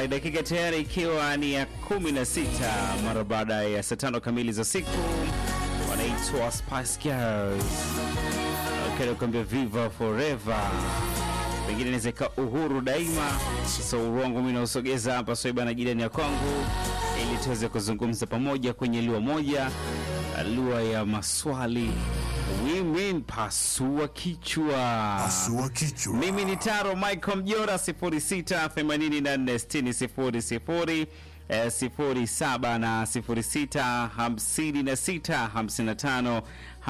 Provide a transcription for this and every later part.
Alright, dakika tayari ikiwa ni ya 16 mara baada ya saa tano kamili za siku. Wanaitwa Spice Girls kuambia viva forever, pengine inaweza ikawa uhuru daima. Sasa uhuru wangu mimi nausogeza hapa Swaiba na jirani ya kwangu, ili tuweze kuzungumza pamoja kwenye lugha moja, lugha ya maswali. Women pasua kichwa. Pasua kichwa. Mimi ni Taro Michael Mjora 06846000 eh, 07 na 0656555571.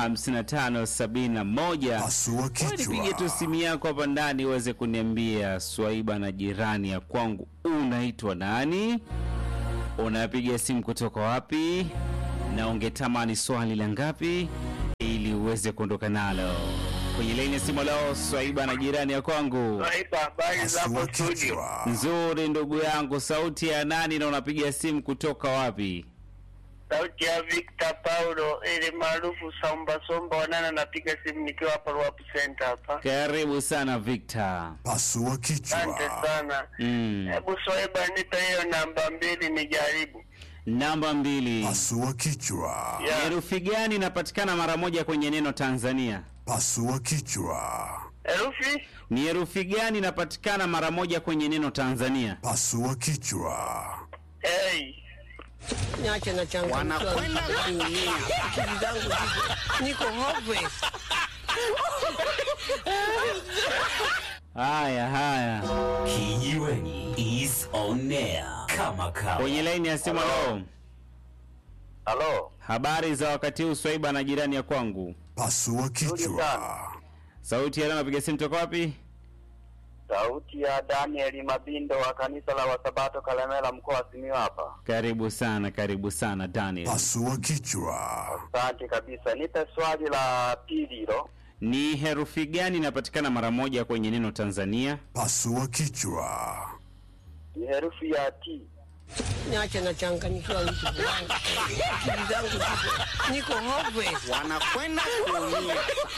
Pasua Wewe kichwa. Nipige tu simu yako hapa ndani uweze kuniambia Swaiba na jirani ya kwangu, unaitwa nani? Unapiga simu kutoka wapi? Na ungetamani swali la ngapi ili uweze kuondoka nalo kwenye laini ya simu leo? Swaiba na jirani ya kwangu. Saiba, habari za Pasua hapo studio? kichwa. Nzuri ndugu yangu, sauti ya nani na unapiga simu kutoka wapi? Sauti ya Victor Paulo ili maarufu Somba Somba Wanana, napiga simu nikiwa hapa Ruapu Center hapa. Karibu sana Victor. Pasua Asante kichwa. sana. Mm. Hebu Swaiba, nipe hiyo namba mbili nijaribu. Namba mbili, Pasua kichwa. Ya, herufi gani inapatikana mara moja kwenye neno Tanzania? Pasua kichwa. herufi Ni herufi gani inapatikana mara moja kwenye neno Tanzania? Pasua kichwa. hey. Niache na changu. Wanakwenda kuumia. Akili zangu ziko niko hopeless. Haya haya, Kijiweni is on air kama kawa. kwenye laini ya simu leo. Halo, Habari za wakati huu Swaiba na jirani ya kwangu. Pasua kichwa. sana. Sauti ya leo napiga simu toka wapi? sauti ya Daniel Mabindo wa kanisa la Wasabato Kalemela, mkoa wa Simiyu hapa. Karibu sana, karibu sana Daniel. Pasua kichwa. Asante kabisa. Nipe swali la pili hilo. Ni herufi gani inapatikana mara moja kwenye neno Tanzania? Pasua kichwa. Ni herufi ya T. Niache na changanyikiwa vitu vyangu. Akili zangu ziko niko hopeless. Wanakwenda kuumia.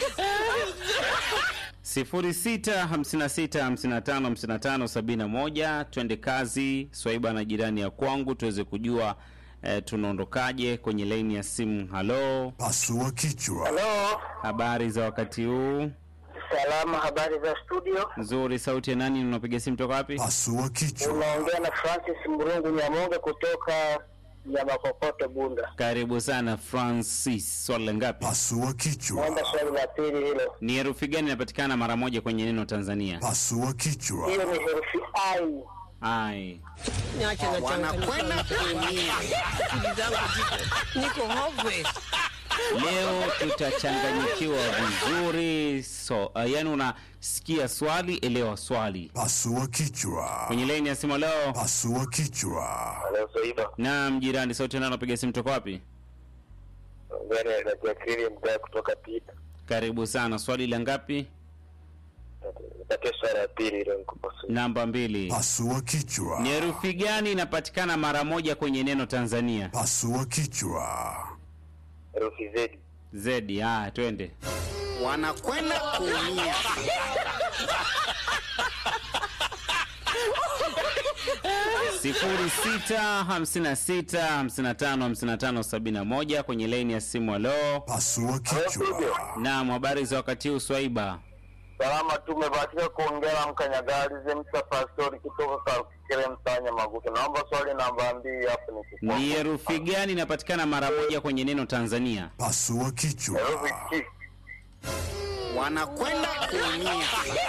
0656555571 twende kazi Swaiba na jirani ya kwangu tuweze kujua eh, tunaondokaje kwenye laini ya simu. Halo, Pasua kichwa. Halo, habari za wakati huu? salama. Habari za studio? Nzuri. Sauti ya nani? Unapiga simu toka wapi? Pasua kichwa. Unaongea na Francis Murungu Nyamonge kutoka Nyamakokoto, Bunda. Karibu sana Francis. Swali la ngapi? Pasua kichwa. Naomba swali la pili hilo. Ni herufi gani inapatikana mara moja kwenye neno Tanzania? Pasua kichwa. Hiyo ni herufi I. Ai, Niache na changanyikiwa vitu kuumia. Akili zangu ziko niko hopeless. leo tutachanganyikiwa vizuri. So uh, yani unasikia swali, elewa swali. Pasua kichwa. Kwenye laini ya simu leo Pasua kichwa. Halo, Soiba. Naam, jirani, sauti nani anapiga simu toka wapi? Ongea na Jacqueline Mgaa kutoka Pita. Karibu sana. Swali la ngapi? Nipatie swali la pili hilo nikupa swali. Namba mbili. Pasua kichwa. Ni herufi gani inapatikana mara moja kwenye neno Tanzania? Pasua kichwa. Herufi Z. Zedi. Ah, twende. Wanakwenda kuumia. sifuri sita hamsini na sita hamsini na tano hamsini na tano sabini na moja kwenye laini ya simu. Halo, Pasua kichwa. naam, habari za wakati huu Swaiba? Salama, tumebahatika kuongea na mkanyagalize Msa Pastori kutoka Kakere Msanya Magutu. Naomba swali namba mbili hapo nikikupa. Ni herufi gani inapatikana mara moja kwenye neno Tanzania? Pasua kichwa. Herufi T. Wanakwenda kuumia.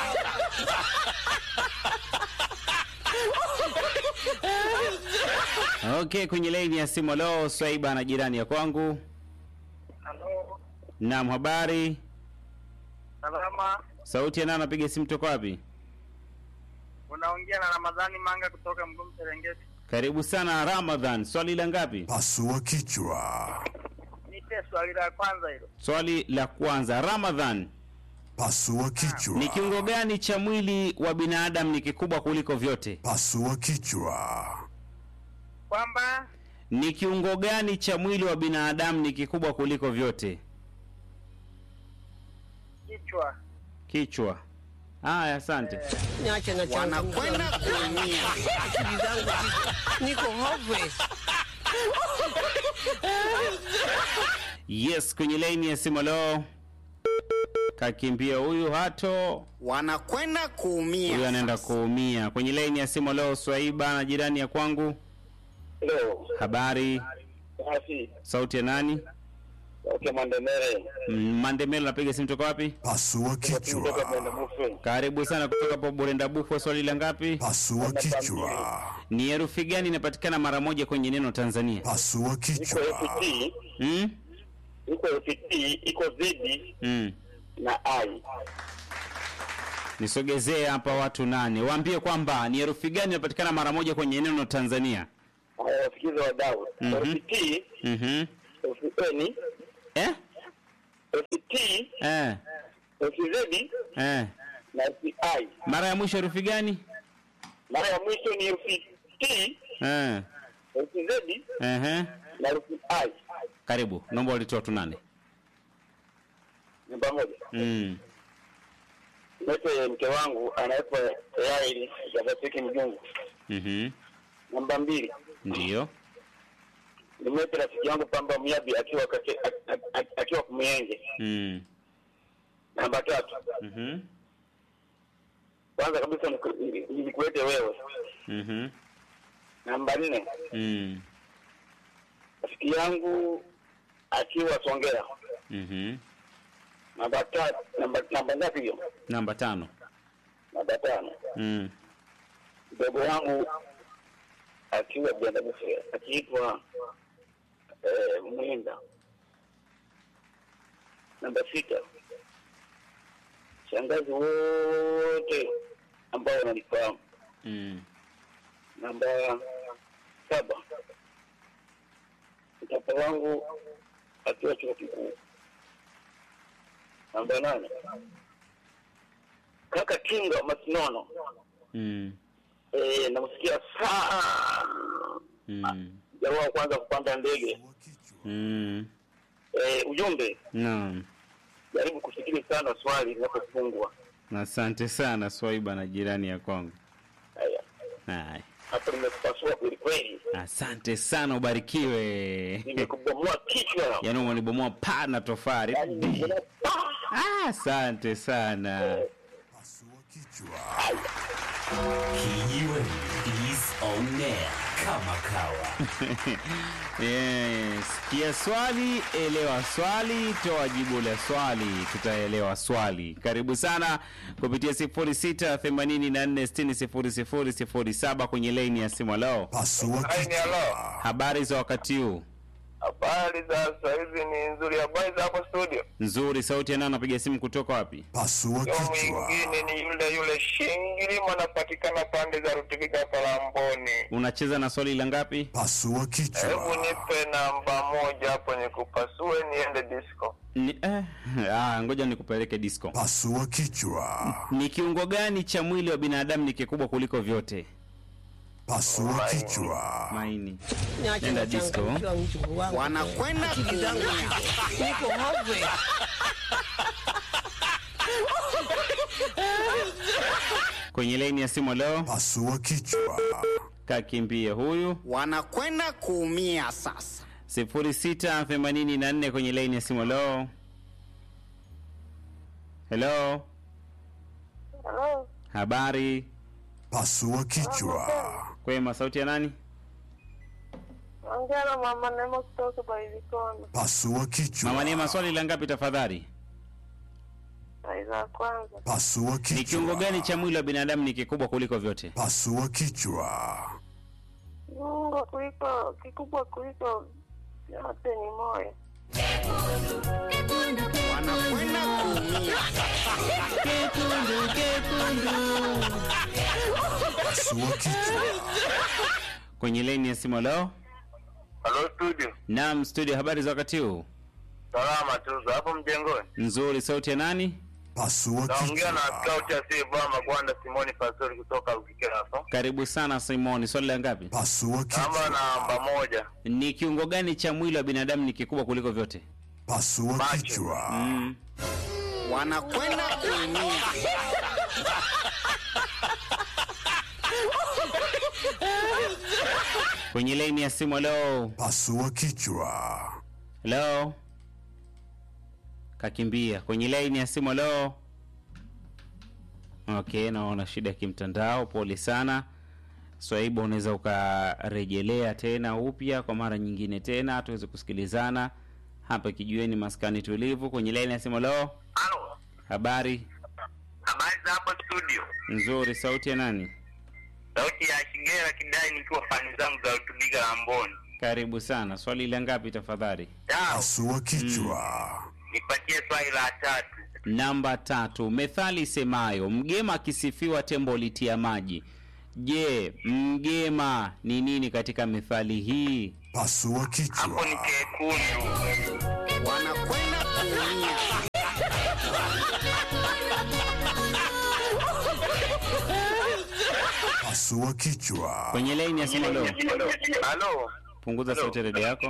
Okay, kwenye laini ya simu. Halo, Swaiba na jirani ya kwangu. Halo, Naam, habari. salama. Sauti ya nani anapiga simu toka wapi? Unaongea na Ramadhani Manga kutoka Mgumu Serengeti. Karibu sana Ramadhan. Swali la ngapi? Pasua kichwa. Nipe swali la kwanza hilo. Swali la kwanza. Ramadhan, Pasua kichwa. ni kiungo gani cha mwili wa binadamu ni kikubwa kuliko vyote? Pasua kichwa. Kwamba Ni kiungo gani cha mwili wa binadamu ni kikubwa kuliko vyote? kichwa. Kichwa. Haya, asante. niache na Wanakwenda kuumia. akili zangu ziko- niko hopeless. Yes, kwenye laini ya simu leo kakimbia huyu hato Wanakwenda kuumia. huyu anaenda kuumia. Kwenye laini ya simu leo Swaiba na jirani ya kwangu, Leo habari, basi sauti ya nani? okay, Mandemere Mm, Mandemelo, napiga simu toka wapi? Pasua kichwa. Mufe Karibu sana kutoka hapo Burenda Bufu. Swali la ngapi? Pasua kichwa. Ni herufi gani inapatikana mara moja kwenye neno Tanzania? Pasua iko kichwa. FT Mm? iko FT iko zidi Mm. na I Nisogezee hapa watu nane, waambie kwamba ni herufi gani inapatikana mara moja kwenye neno Tanzania. haya wasikize wadau Mhm. FT Mhm. FN Eh? FT Eh. FZ Eh. na FI Mara ya mwisho herufi gani? mara ya mwisho ni FT Eh. FZ Ehe. na FI Karibu. Naomba walitoa watu nane. ni pamoja Mm. Mete mke wangu anaitwa Yaeli Jabatiki Mjungu. Mhm. Namba mbili Ndio. nimete rafiki yangu Pamba Myabi akiwa kate, a- a- a- akiwa Kumyenge. Mm. Namba tatu Mhm. kwanza kabisa niku- ni- nikuete wewe. Mhm. Namba nne Mm. rafiki yangu akiwa Songea. Mhm. Namba tatu namba namba ngapi hiyo? Namba tano. Namba tano Mm. mdogo wangu akiwa Benda Bufe akiitwa eh, Mwinda. Namba sita shangazi wote ambao wananifahamu. Mm. Namba saba mtapa wangu akiwa chuo kikuu. Namba nane kaka Kinga Masinono Mm. eh, namsikia sana Mm. jamaa wa kwanza kupanda ndege Mm. eh, ujumbe Naam. jaribu kufikiri sana swali linapofungwa Asante sana Swaiba na jirani ya kwangu. haya Hai. hapo nimekupasua kweli kweli Asante sana ubarikiwe. nimekubomoa kichwa Yaani umenibomoa paa na tofari. Yaani, nimekubomoa- Ah, asante sana. Pasua kichwa. Kijiweni is on air kama kawa. Yes. Sikia swali, elewa swali, toa jibu la swali, tutaelewa swali. Karibu sana kupitia 0684600007 kwenye laini ya simu leo. Pasua Aini kichwa. halo Habari za wakati huu? habari za sasa hizi ni nzuri habari za hapo studio Nzuri, sauti ya nani anapiga simu kutoka wapi? Pasua yo kichwa. mwingine ni yule yule shingilima anapatikana pande za rutivika palamboni Unacheza na swali la ngapi? Pasua hebu kichwa. nipe namba moja hapo nikupasue niende disco Ni, eh, ah, ngoja nikupeleke disco. Pasua kichwa. Ni kiungo gani cha mwili wa binadamu ni kikubwa kuliko vyote? Pasua kichwa. Maini. niache Nenda na disco. changanyikiwa mjukuu wangu. Wanakwenda akili zangu kuumia. ziko- niko hopeless. Kwenye laini ya simu leo, Pasua kichwa. kakimbie huyu Wanakwenda kuumia sasa. 0684 kwenye laini ya simu leo. Hello, Halo, habari Pasua kichwa. kwema, sauti ya nani? ongea na mama Neema kutoka Bailikona. Pasua kichwa. Mama Neema, swali la ngapi tafadhali? Sai za kwanza, Pasua kichwa. Ni kiungo gani cha mwili wa binadamu ni kikubwa kuliko vyote? Pasua kichwa. kiungo kuliko kikubwa kuliko yote ni moyo. Wanakwenda kuumia. Pasua kichwa. Kwenye laini ya simu leo. halo studio Naam, studio, habari za wakati huu? salama tu za hapo mjengoni Nzuri, sauti ya nani? Pasua naongea na kichwa. scout asiyevaa magwanda simoni pastori kutoka ukikeraso Karibu sana Simoni, swali la ngapi? Pasua namba kichwa. namba moja Ni kiungo gani cha mwili wa binadamu ni kikubwa kuliko vyote? Pasua kichwa. Mm. Wanakwenda kuumia. kwenye laini ya simu. Halo, Pasua kichwa. halo, kakimbia kwenye laini ya simu. Halo, okay, naona shida ya kimtandao. Pole sana Swaiba, unaweza ukarejelea tena upya kwa mara nyingine tena tuweze kusikilizana hapa kijueni maskani tulivu. Kwenye laini ya simu. Halo, Halo, habari habari za hapo studio? nzuri. Sauti ya nani? Sauti ya Shigera Kidai, nikiwa fani zangu za utubiga Lamboni. Karibu sana. Swali la ngapi tafadhali? Sawa, Pasua kichwa. nipatie swali la tatu. Namba tatu, methali isemayo mgema akisifiwa tembo litia maji. Je, mgema ni nini katika methali hii? Pasua Hapo ni kichwa. kekundu. wanakwenda kuumia Pasua kichwa. Kwenye laini ya simu leo, Halo, punguza sauti ya redio yako.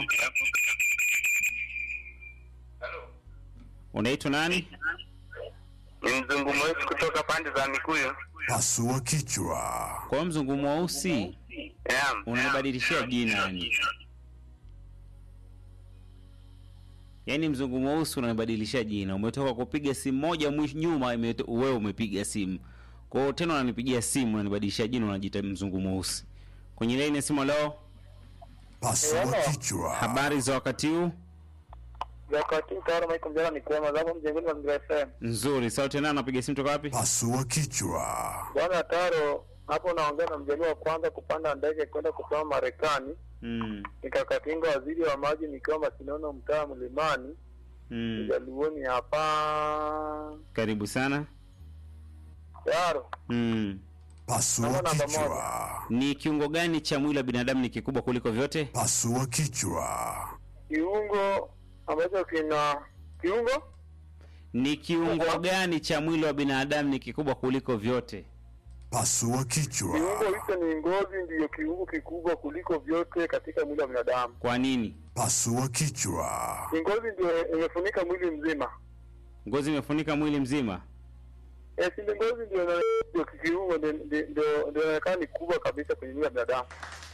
Unaitwa nani? ni mzungu mweusi kutoka pande za Mikuyu. Pasua kichwa. Kwa mzungu mweusi Yeah. unanibadilishia jina yani. Yaani mzungu mweusi unanibadilishia jina. Umetoka kupiga simu moja mwisho nyuma imeto- wewe umepiga simu. Kwa hiyo tena unanipigia simu unanibadilishia jina unajiita mzungu mweusi. Kwenye laini ya simu leo, Pasua kichwa. habari za wakati huu? Wakati tayari Michael Mjana ni kwema zapo mjengoni Mazingira FM. Nzuri. Sauti nani unapiga simu toka wapi? Pasua kichwa. Bwana Taro, hapo naongea na mjaliwa wa kwanza kupanda ndege kwenda kusoma Marekani. Mm. Nikakatinga waziri wa maji nikiwa Masinono mtaa Mlimani. Mm. Jaluoni hapa. Karibu sana. Taro, Mm. Pasua Namba namba kichwa. Ni kiungo gani cha mwili wa binadamu ni kikubwa kuliko vyote? Pasua kichwa. kiungo ambacho kina kiungo Ni kiungo gani cha mwili wa binadamu ni kikubwa kuliko vyote? Pasua kichwa. kiungo hicho ni ngozi, ndiyo kiungo kikubwa kuliko vyote katika mwili wa binadamu. Kwa nini? Pasua kichwa. Ni ngozi ndio imefunika mwili mzima. Ngozi imefunika mwili mzima. Eh, si ndio ngozi ndio ina- ndio kiungo ndio- ndio ndio- ndio inaonekana ni kubwa kabisa kwenye mwili wa binadamu.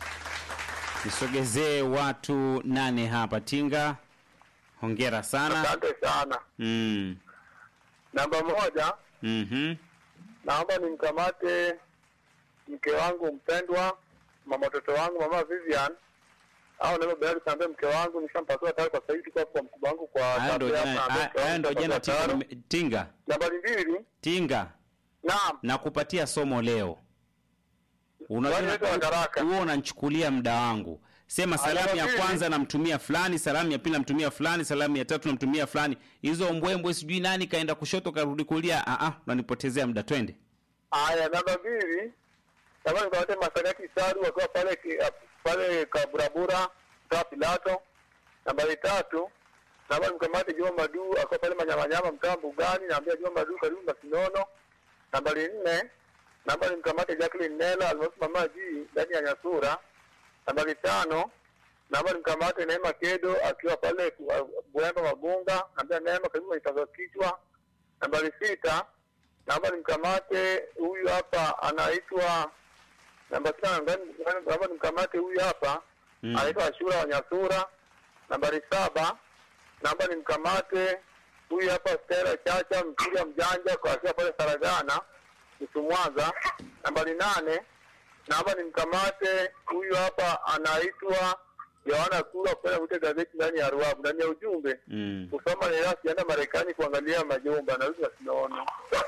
Nisogezee watu nane hapa. Tinga, hongera sana. Asante sana. Mm. Namba moja, Mhm. naomba nimkamate mke wangu mpendwa, mama watoto wangu, mama Vivian au neno Bayari kaambia mke wangu nishampasua tayari kwa sasa hivi kwa kwa mkubwa wangu kwa Haya ndo tabia jana, hapa, haya- mke haya wangu ndo jana kwa tinga, taro. nime- tinga, Nambari mbili, tinga naam, na kupatia somo leo. Unajua Wanaitwa madaraka. huo unanichukulia muda wangu. Sema salamu ya Alafu kwanza namtumia fulani, salamu ya pili namtumia fulani, salamu ya tatu namtumia fulani. Hizo mbwembwe sijui nani kaenda kushoto karudi kulia. Ah ah, unanipotezea muda twende. haya namba mbili, naomba nikamate Masagati Saru wakiwa pale ki- pale Kaburabura mtaa Pilato. Nambari tatu, naomba nimkamate Juma Madu akiwa pale Manyamanyama mtaa Mbugani, naambia Juma Madu karibu Masinono. Nambari nne, naomba nimkamate Jacqueline Nela almaarufu Mama G ndani ya Nyasura. Nambari tano, naomba nimkamate Neema Kedo akiwa pale uh, Buemba Magunga, naambia Neema karibu kwenye kichwa. Nambari sita, naomba nimkamate huyu hapa anaitwa namba sita, naomba- naomba nimkamate huyu hapa Mm. anaitwa Ashura wa Nyasura. Nambari saba, naomba nimkamate huyu hapa Stella Chacha mpiga mjanja kwa akiwa pale Saragana nusu Mwanza. Nambari nane, naomba nimkamate huyu hapa anaitwa Yohana Kula kupenda kuita gazeti ndani ya Ruabu ndani ya ujumbe Mm. kusoma ni rasi enda Marekani kuangalia majumba na vitu wasinaona.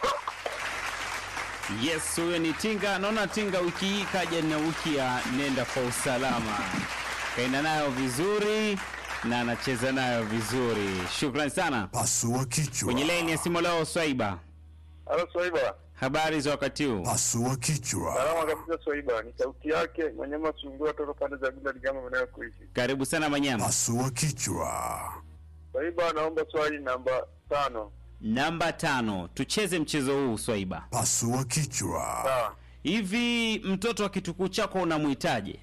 Yes, huyo ni Tinga. Naona Tinga wiki hii kaja na wiki ya nenda kwa usalama, kaenda nayo vizuri na anacheza nayo vizuri. Shukrani sana. Pasua kichwa. Kwenye laini ya simu leo, Swaiba, Halo Swaiba, habari za wakati huu? Pasua kichwa. salama kabisa Swaiba, ni sauti yake Manyama Sungura toka pande za Gunda Ligama mnayo kuishi. Karibu sana Manyama. Pasua kichwa. Swaiba, naomba swali namba tano. Namba tano, tucheze mchezo huu Swaiba. Pasua kichwa. Sawa. Hivi mtoto wa kitukuu chako unamhitaje?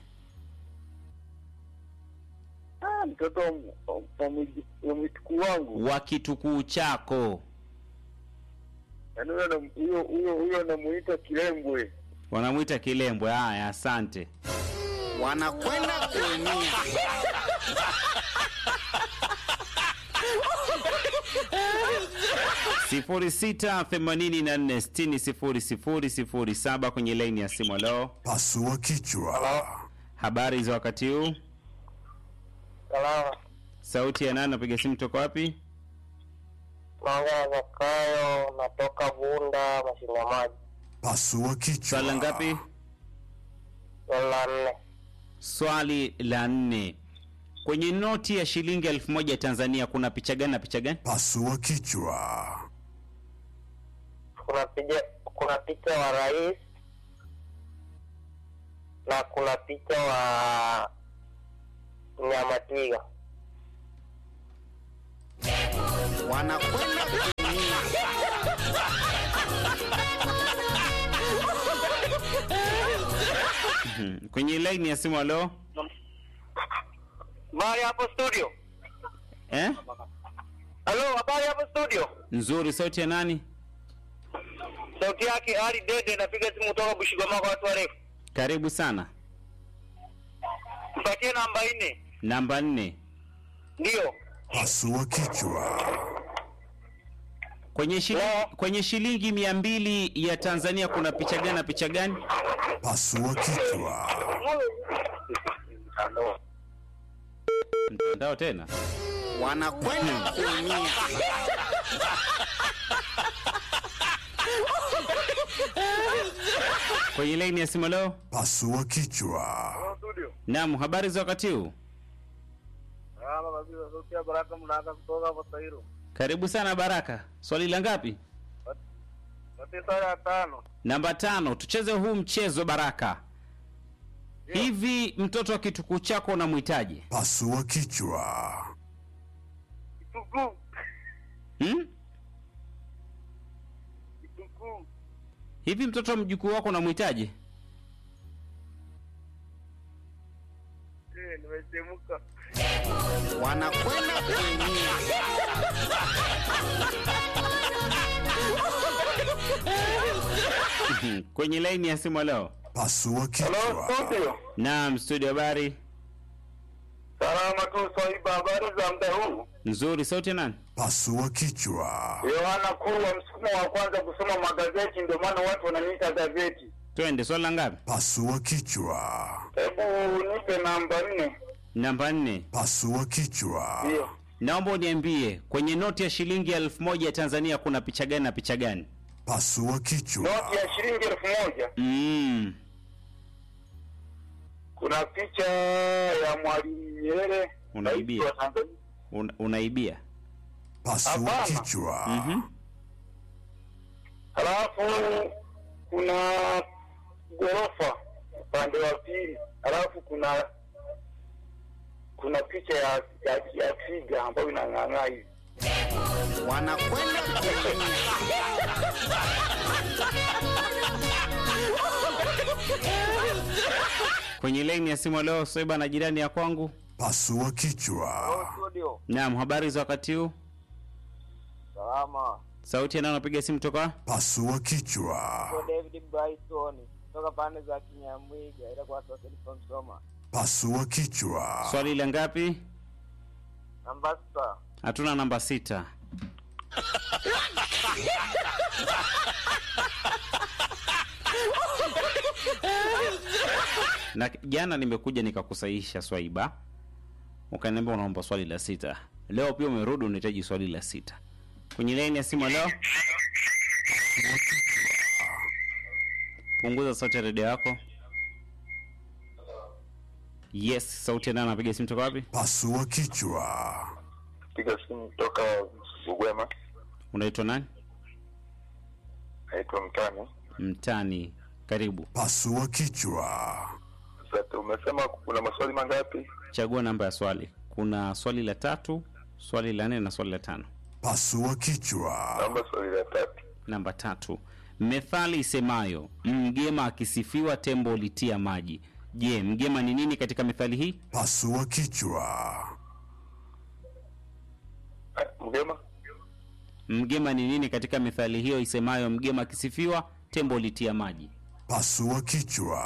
Ah, mtoto wa m- wa mwi- wa mwitukuu wangu Wa kitukuu chako yaani huyo nam- huyo huyo huyo namuita Kilembwe. Wanamwita Kilembwe. Haya, asante. wanakwenda kuumia. sifuri sita themanini na nne sitini sifuri sifuri sifuri saba kwenye laini ya simu. Leo Pasua kichwa. habari za wakati huu, Salama. sauti ya nani? Napiga simu toka wapi? Naongea Zakayo, natoka Bunda, mashine ya maji. Pasua kichwa. Swali la ngapi? Swali la nne. Swali la nne. Kwenye noti ya shilingi elfu moja Tanzania kuna picha gani na picha gani? Pasua kichwa. Kuna picha kuna picha wa rais na kuna picha wa mnyama twiga. wanakwenda kuumia. Hmm. Kwenye laini ya simu. Leo Habari hapo studio. eh? Halo, habari hapo studio. Nzuri. Sauti ya nani? Sauti yake Ali Dede, napiga simu kutoka Bushigoma kwa watu warefu. Karibu sana. Mpatie namba nne. Namba nne. Ndio. Pasua kichwa. Kwenye shilingi, kwenye shilingi mia mbili ya Tanzania kuna picha gani na picha gani? Pasua kichwa. Mtandao tena. wanakwenda kuumia. Kwenye laini ya simu. Leo Pasua kichwa. Studio. naam, habari za wakati huu? Salama kabisa, sauti ya Baraka Mlaka kutoka hapo Sairo. Karibu sana Baraka. Swali la ngapi? Sauti swali ya tano. Namba tano. Tucheze huu mchezo Baraka. Hivi mtoto wa kitukuu chako unamhitaji? Pasua kichwa. Kitukuu. Hmm? Kitukuu. Hivi mtoto wa mjukuu wako unamhitaji? Eh, nimechemuka. wanakwenda kuumia. Hmm. Kwenye laini ya simu leo. Pasua Halo, kichwa. studio. Naam, studio habari. Salama tu Swaiba, habari za muda huu? Nzuri, sauti ya nani? Pasua kichwa. Yohana Kurwa, msukumo wa kwanza kusoma magazeti, ndio maana watu wananiita gazeti. Twende, swali la ngapi? Pasua kichwa. Hebu nipe namba nne. Namba nne. Pasua kichwa. Ndio. Naomba uniambie kwenye noti ya shilingi elfu moja ya Tanzania kuna picha gani na picha gani? Pasua kichwa. Noti ya shilingi elfu moja Mm. kuna picha ya Mwalimu Nyerere, Unaibia. rais wa Tanzania. Una, unaibia. Pasua Hapana. kichwa. Mhm. Halafu kuna ghorofa upande wa pili, halafu kuna kuna picha ya ya, ya twiga ambayo inang'ang'aa hivi. wanakwenda kuumia. Kwenye laini ya simu leo Soiba na jirani ya kwangu. Pasua kichwa. Studio. Naam, habari za wakati huu? Salama. Sauti ya nani anapiga simu toka? Pasua kichwa. David Bryson kutoka pande za Kinyamwiga, ila kwa sasa nipo Msoma. Pasua kichwa. Swali la ngapi? Namba sita. Hatuna namba sita. na jana nimekuja nikakusahihisha Swaiba, ukaniambia unaomba swali la sita. Leo pia umerudi unahitaji swali la sita. Kwenye laini ya simu leo, punguza sauti ya redio yako. Yes, sauti ya nani anapiga simu toka wapi? Pasua kichwa. Piga simu kutoka Bugwema, Unaitwa nani? naitwa Mtani. Mtani. Karibu. Pasua kichwa. Sasa umesema kuna maswali mangapi? Chagua namba ya swali. Kuna swali la tatu, swali la nne na swali la tano. Pasua kichwa. Naomba swali la tatu. Namba tatu, methali isemayo mgema akisifiwa tembo litia maji. Je, mgema ni nini katika methali hii? Pasua kichwa. Eh, Mgema? Mgema ni nini katika methali hiyo isemayo mgema akisifiwa tembo litia maji? Pasua kichwa.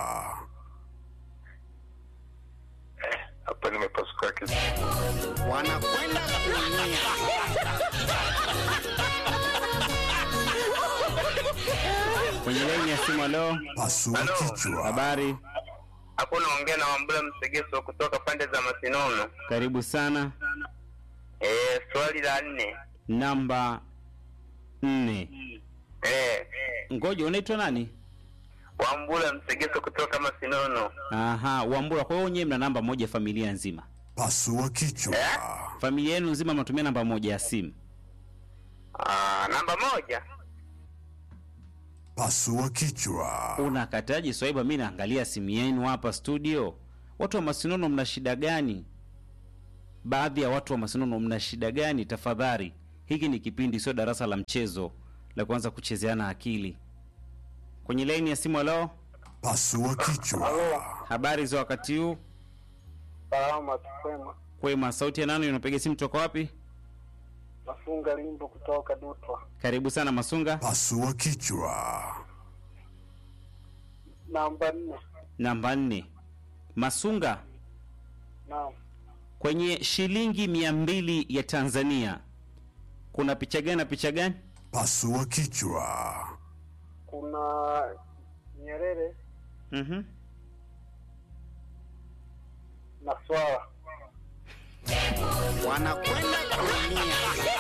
Hapa nimepasuka kichwa. wanakwenda kuumia. Kwenye laini ya simu, leo Pasua Halo. kichwa. habari, Hapo naongea na Wambura Msegeso kutoka pande za Masinono. karibu sana. Eh, swali la nne. Namba nne. Eh, Ngoja, unaitwa nani? Wambura Msegeso kutoka Masinono. Aha, Wambura. Kwa hiyo nyewe mna namba moja familia nzima, Pasua kichwa. familia yenu nzima mnatumia namba moja ya simu. Ah, namba moja. Pasua kichwa. Unakataje Swaiba? Mi naangalia simu yenu hapa studio. Watu wa Masinono mna shida gani? Baadhi ya watu wa Masinono mna shida gani? Tafadhali, hiki ni kipindi, sio darasa la mchezo la kuanza kuchezeana akili. Kwenye laini ya simu, leo Pasua kichwa. habari za wakati huu? Salama tukwema. Kwema, sauti ya nani? Unapiga simu toka wapi? Mafunga Limbo kutoka Dutwa. Karibu sana Masunga. Pasua kichwa. Namba nne. Namba nne, Masunga. Naam. Kwenye shilingi mia mbili ya Tanzania kuna picha gani na picha gani? Pasua kichwa. Kuna Nyerere Mhm. na swala. wanakwenda kuumia.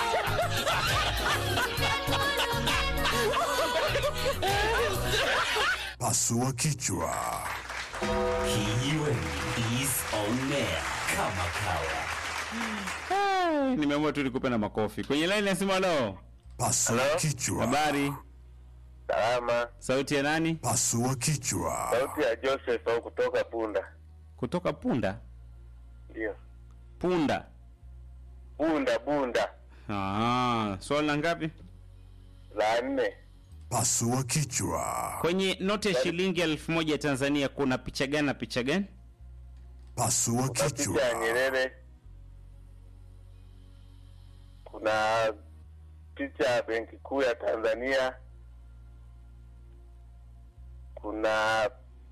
Pasua kichwa. Kijiweni is on air kama kawa. Nimeamua tu nikupe na makofi. Kwenye line nasema leo. Pasua Hello? kichwa. Habari, Salama. sauti ya nani? Pasua kichwa. Sauti ya Joseph au kutoka Punda. Kutoka Punda. Ndio. Punda. Bunda Bunda. Ah, swali la ngapi? La nne. Pasua kichwa. Kwenye noti ya shilingi elfu moja ya Tanzania kuna picha gani na picha gani? Pasua Kuna kichwa. picha ya Nyerere. Kuna picha ya Benki Kuu ya Tanzania. Kuna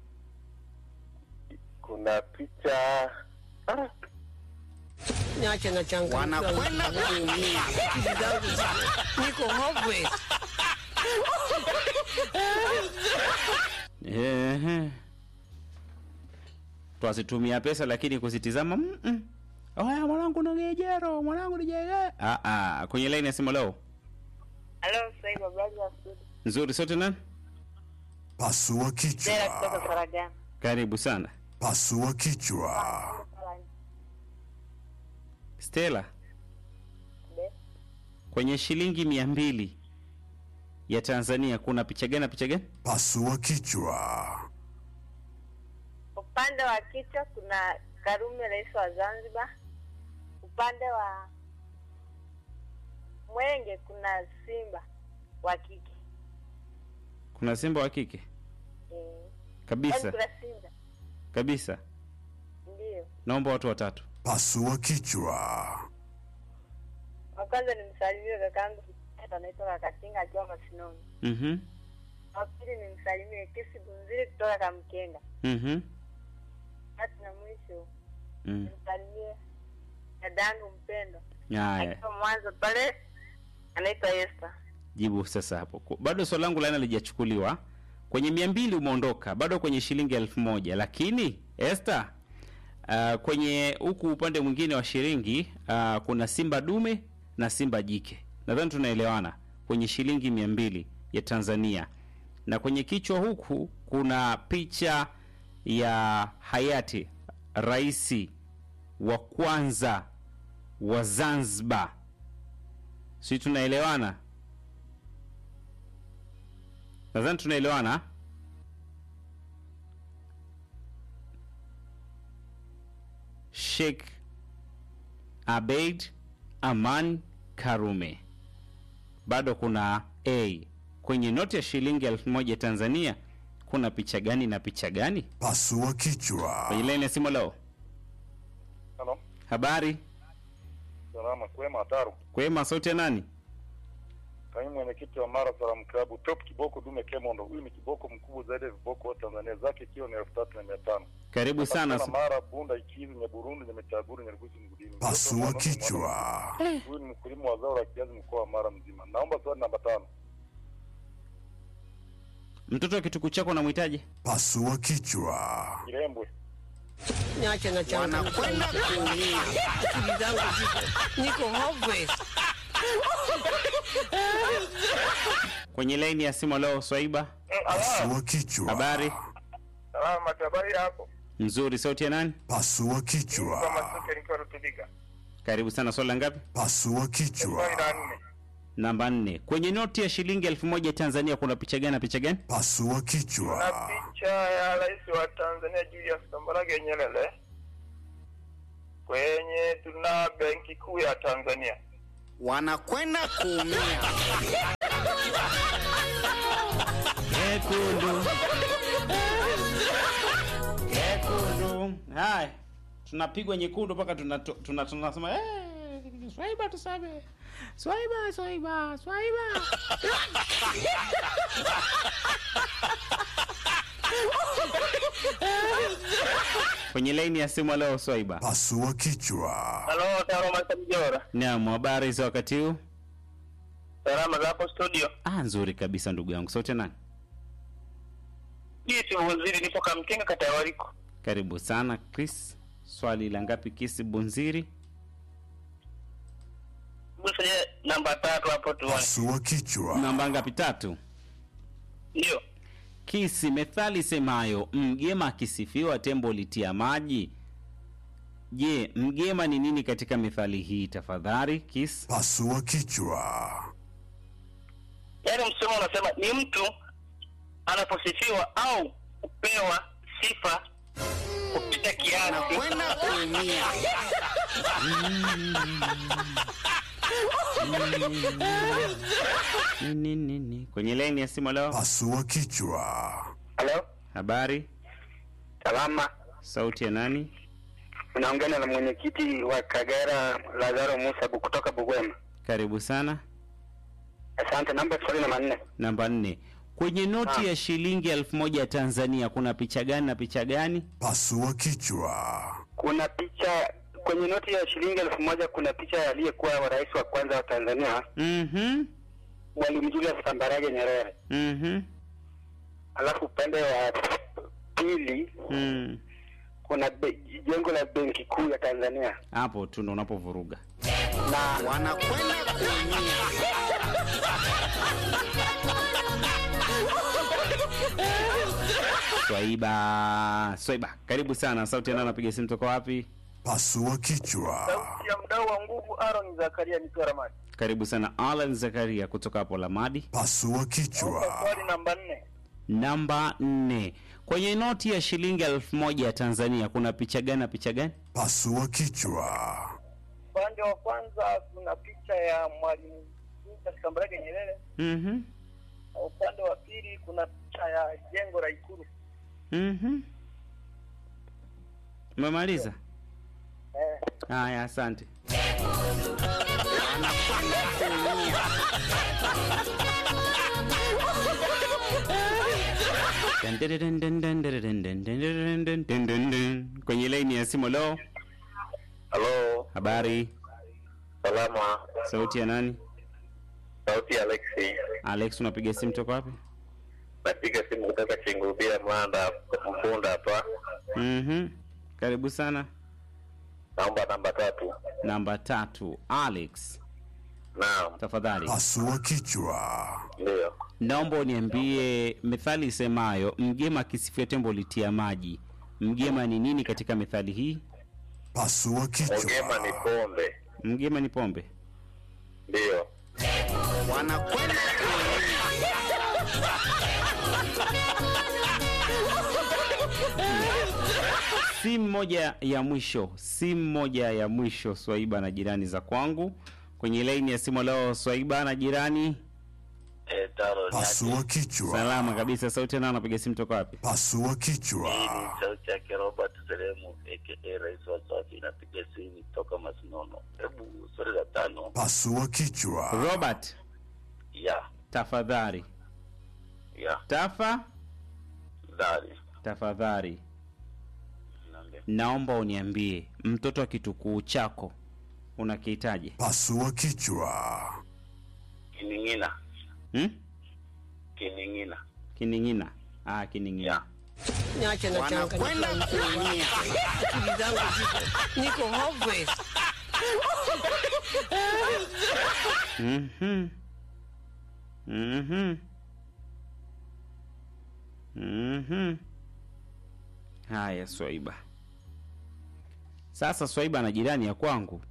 kuna picha ah, Niache na changamoto. Wanakwenda kuumia. Akili zangu ziko- niko hopeless. Ehe. Twasitumia pesa lakini kuzitizama mm -mm. Oya mwanangu nogejero, mwanangu nijege. Ah ah, kwenye line ya simu leo. Halo, Swaiba Brother Studio. Nzuri sote nani? Pasua Dera kutoka kichwa. Saragana. Karibu sana. Pasua kichwa. Stella. Be. Kwenye shilingi mia mbili ya Tanzania kuna picha gani na picha gani? Pasua kichwa. Upande wa kichwa kuna Karume, rais wa Zanzibar. Upande wa Mwenge kuna Simba wa kike. Kuna simba wa kike Eh, yaani kabisa kuna Simba kabisa. ndio. Naomba watu watatu. Pasua kichwa. Wa kwanza ni msalimie kakaangu anaitwa Kakatinga akiwa Masinoni. Mhm. Wa pili ni msalimie Kisi Bunziri kutoka Kamkenga. Mhm. Tatu na mwisho Mm. nimsalimie dadangu mpendwa Haya, akiwa Mwanza pale anaitwa Esther. jibu sasa hapo. Ku- Bado swali langu laina lijachukuliwa. Kwenye mia mbili umeondoka, bado kwenye shilingi elfu moja lakini Esther, uh, kwenye huku upande mwingine wa shilingi uh, kuna simba dume na simba jike. Nadhani tunaelewana kwenye shilingi mia mbili ya Tanzania, na kwenye kichwa huku kuna picha ya hayati rais wa kwanza wa Zanzibar. Si tunaelewana? Nadhani tunaelewana. Sheikh Abeid Aman Karume. Bado kuna A kwenye noti ya shilingi elfu moja Tanzania. Kuna picha gani na picha gani? Pasua kichwa. Kwenye laini ya simu leo. Halo. Habari Salama kwema Taru. kwema, sauti ya nani? kaimu mwenyekiti wa Mara Salaam Club, Top Kiboko Dume Kemondo. Huyu ni kiboko mkubwa zaidi ya viboko wa Tanzania, zake kilo ni elfu tatu na mia tano. Karibu sana. Patikana Mara, Bunda, Ikizi, Nyaburundu, Nyamitaguru, Nyarugusi, Mgudini. Pasua kichwa. Huyu ni mkulima wa zao la kiazi mkoa wa Mara mzima. Naomba swali namba tano. Mtoto wa kituku chako unamhitaji? Pasua kichwa. Kirembwe. Niache na changamoto. kuumia. Akili zangu ziko niko hopeless. Kwenye laini ya simu leo Swaiba. Pasua kichwa. Habari? Salama, habari yako? Nzuri, sauti ya nani? Pasua kichwa. Masuke nikiwa Rutubika. Karibu sana, swali la ngapi? Pasua kichwa. Swali la nne. Namba nne. Kwenye noti ya shilingi elfu moja Tanzania kuna picha gani na picha gani? Pasua Na kichwa. picha ya rais wa Tanzania Julius Kambarage Nyerere kwenye tuna benki kuu ya Tanzania. Wanakwenda kuumia. Kekundu. Kekundu. Haya. Tunapigwa nyekundu mpaka tunato- tuna tunasema eh Swaiba tusame. Swaiba, Swaiba, Swaiba. Kwenye laini ya simu leo Swaiba. Pasua kichwa. Halo, Taro Marka Mjora. Naam, habari za wakati huu? Salama za hapo studio. Ah, nzuri kabisa ndugu yangu. Sauti ya nani? Hii si waziri nipo Kamkenga kata ya Wariko. Karibu sana Chris. Swali la ngapi Kisi Bunziri? Busaje namba tatu hapo tuone. Pasua kichwa. Namba ngapi? Tatu. Ndio. Kisi, methali semayo mgema akisifiwa tembo litia maji. Je, mgema ni nini katika methali hii tafadhali? Kis. Pasua kichwa. Yaani msemo unasema ni mtu anaposifiwa au kupewa sifa kupita kiasi. Wanakwenda kuumia. Nini nini? Kwenye laini ya simu leo. Pasua kichwa. Halo? Habari? Salama. Sauti ya nani? Unaongea na mwenyekiti wa Kagera Lazaro Musa Bu- kutoka Bugwema. Karibu sana. Asante. Namba swali namba nne. Namba nne. Kwenye noti Ah. ya shilingi elfu moja ya Tanzania kuna picha gani na picha gani? Pasua kichwa. Kuna picha kwenye noti ya shilingi elfu moja kuna picha ya aliyekuwa wa rais wa kwanza wa Tanzania Mhm. Mwalimu Julius Kambarage Nyerere. Mhm. Alafu upande wa pili Mm. kuna be, jengo la benki kuu ya Tanzania Hapo tu ndo unapovuruga. na Wanakwenda kuumia. Swaiba, Swaiba, karibu sana. Sauti ya nani anapiga simu toka wapi? Pasua kichwa. ya mdau wa nguvu Aaron Zakaria nikiwa Ramani. Karibu sana Alan Zakaria kutoka hapo Lamadi. Pasua kichwa. Swali namba nne. Namba nne. Kwenye noti ya shilingi elfu moja ya Tanzania kuna picha gani na picha gani? Pasua kichwa. Upande wa kwanza kuna picha ya Mwalimu Julius Kambarage Nyerere Mhm. na upande wa pili kuna picha ya jengo la Ikulu. Mhm. Umemaliza? Eh, Haya, asante. Kwenye laini ya simu leo, Halo, habari, salama. sauti ya nani? Sauti ya Alexi. Alex, unapiga simu toka wapi? Napiga simu kutoka Chingubia Mwanda Mpunda hapa. Mhm. Karibu sana. Naomba namba tatu. Namba tatu, Alex, Naam, tafadhali Pasua kichwa. ndio. naomba uniambie methali isemayo mgema akisifia tembo litia maji. Mgema ni nini katika methali hii? Pasua Ogema ni kichwa. pombe. Mgema ni pombe. Ndio. Wanakwenda kuumia. Simu moja ya mwisho, simu moja ya mwisho, Swaiba na jirani za kwangu kwenye laini ya simu leo. Swaiba na jirani, Eh, taro Pasua kichwa. salama kabisa. Sauti nao anapiga simu toka wapi? Pasua kichwa. sauti yake Robert Seremu aka Rais wa Safi inapiga simu toka Masinono. Hebu swali la tano. Pasua kichwa. Robert, ya tafadhali ya tafa dari tafadhali Niambie. naomba uniambie mtoto wa kitukuu chako unakihitaji Pasua kichwa. kining'ina hmm? kining'ina kining'ina ah, kining'ina ya Niache na Wanakwenda changanyikiwa. Akili zangu ziko niko hopeless. Mhm. Mhm. Mhm. Haya, Swaiba. Sasa Swaiba na jirani ya kwangu.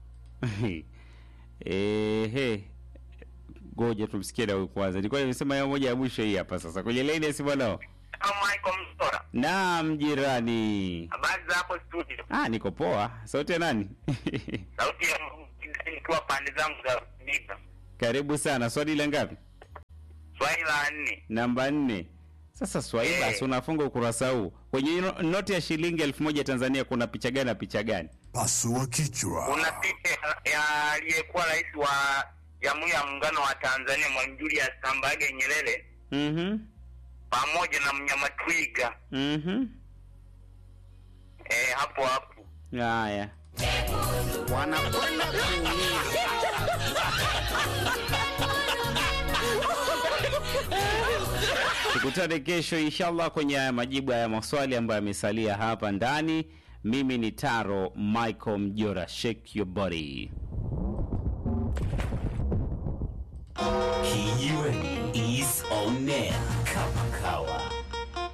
Ehe. Ngoja tumsikie na huyu kwanza. Nilikuwa nimesema hiyo moja ya mwisho hii hapa sasa. Kwenye line ya simu nao. Michael Msora Naam, jirani. habari za hapo studio Ah, niko poa. Sauti ya nani? sauti ya nikiwa pande zangu za Mbiga Karibu sana. Swali la ngapi? swali la nne namba nne sasa swaiba Eh. si unafunga ukurasa huu kwenye no- noti ya shilingi elfu moja tanzania kuna picha gani na picha gani Pasua kichwa. kuna picha ya aliyekuwa rais wa jamhuri ya muungano wa Tanzania Mwalimu Julius Kambarage Nyerere Mhm, pamoja na mnyama twiga mhm. eh, hapo hapo haya wanakwenda kuumia. tukutane kesho inshallah kwenye haya majibu haya maswali ambayo yamesalia hapa ndani mimi ni taro michael mjora shake your body Kijiweni is on air.